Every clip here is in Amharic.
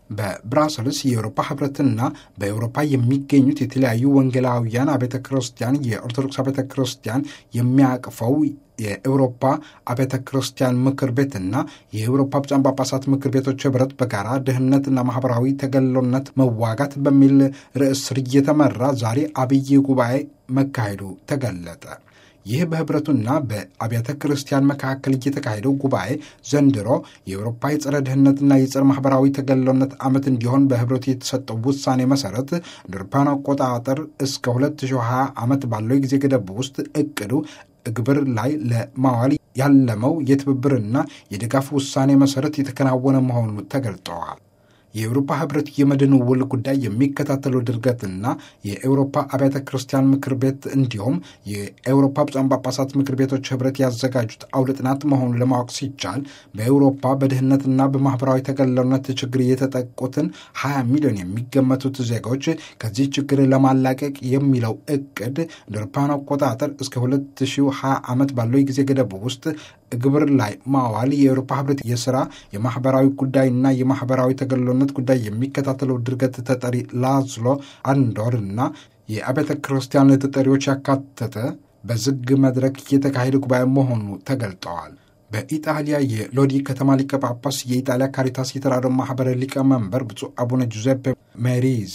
በብራሰልስ የአውሮፓ ህብረትና በአውሮፓ የሚገኙት የተለያዩ ወንጌላውያን አብያተ ክርስቲያን የኦርቶዶክስ አብያተ ክርስቲያን የሚያቅፈው የአውሮፓ አብያተ ክርስቲያን ምክር ቤትና የአውሮፓ ብፁዓን ጳጳሳት ምክር ቤቶች ህብረት በጋራ ድህነትና ማህበራዊ ተገሎነት መዋጋት በሚል ርዕስ ስር እየተመራ ዛሬ አብይ ጉባኤ መካሄዱ ተገለጠ። ይህ በህብረቱና በአብያተ ክርስቲያን መካከል እየተካሄደው ጉባኤ ዘንድሮ የአውሮፓ የጸረ ድህነትና የጸረ ማህበራዊ ተገሎነት ዓመት እንዲሆን በህብረቱ የተሰጠው ውሳኔ መሰረት አውሮፓውያን አቆጣጠር እስከ 2020 ዓመት ባለው የጊዜ ገደብ ውስጥ እቅዱ ግብር ላይ ለማዋል ያለመው የትብብርና የድጋፍ ውሳኔ መሰረት የተከናወነ መሆኑ ተገልጠዋል። የአውሮፓ ህብረት የመድን ውል ጉዳይ የሚከታተሉ ድርገትና የአውሮፓ አብያተ ክርስቲያን ምክር ቤት እንዲሁም የአውሮፓ ብፁዓን ጳጳሳት ምክር ቤቶች ህብረት ያዘጋጁት አውደ ጥናት መሆኑን ለማወቅ ሲቻል በአውሮፓ በድህነትና በማህበራዊ ተገለልነት ችግር የተጠቁትን 20 ሚሊዮን የሚገመቱት ዜጎች ከዚህ ችግር ለማላቀቅ የሚለው እቅድ እንደ አውሮፓውያን አቆጣጠር እስከ 2020 ዓመት ባለው የጊዜ ገደብ ውስጥ ግብር ላይ ማዋል የአውሮፓ ህብረት የስራ የማህበራዊ ጉዳይና የማህበራዊ ተገሎነት ጉዳይ የሚከታተለው ድርገት ተጠሪ ላዝሎ አንዶር እና የአብያተ ክርስቲያን ተጠሪዎች ያካተተ በዝግ መድረክ የተካሄደ ጉባኤ መሆኑ ተገልጠዋል። በኢጣሊያ የሎዲ ከተማ ሊቀ ጳጳስ የኢጣሊያ ካሪታስ የተራድኦ ማህበር ሊቀመንበር ብፁዕ አቡነ ጁዜፔ ሜሪዚ፣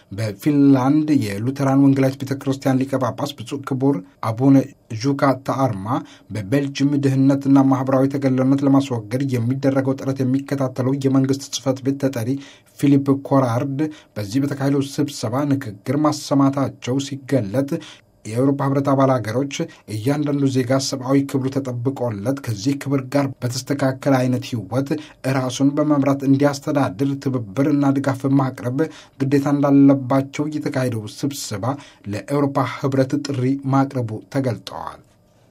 በፊንላንድ የሉተራን ወንጌላዊት ቤተ ክርስቲያን ሊቀ ጳጳስ ብፁዕ ክቡር አቡነ ዡካ ተአርማ፣ በቤልጅም ድህነትና ማህበራዊ ተገለልነት ለማስወገድ የሚደረገው ጥረት የሚከታተለው የመንግስት ጽህፈት ቤት ተጠሪ ፊሊፕ ኮራርድ በዚህ በተካሄደው ስብሰባ ንግግር ማሰማታቸው ሲገለጥ የአውሮፓ ህብረት አባል ሀገሮች እያንዳንዱ ዜጋ ሰብአዊ ክብሩ ተጠብቆለት ከዚህ ክብር ጋር በተስተካከለ አይነት ህይወት ራሱን በመምራት እንዲያስተዳድር ትብብር እና ድጋፍ ማቅረብ ግዴታ እንዳለባቸው የተካሄደው ስብሰባ ለአውሮፓ ህብረት ጥሪ ማቅረቡ ተገልጠዋል።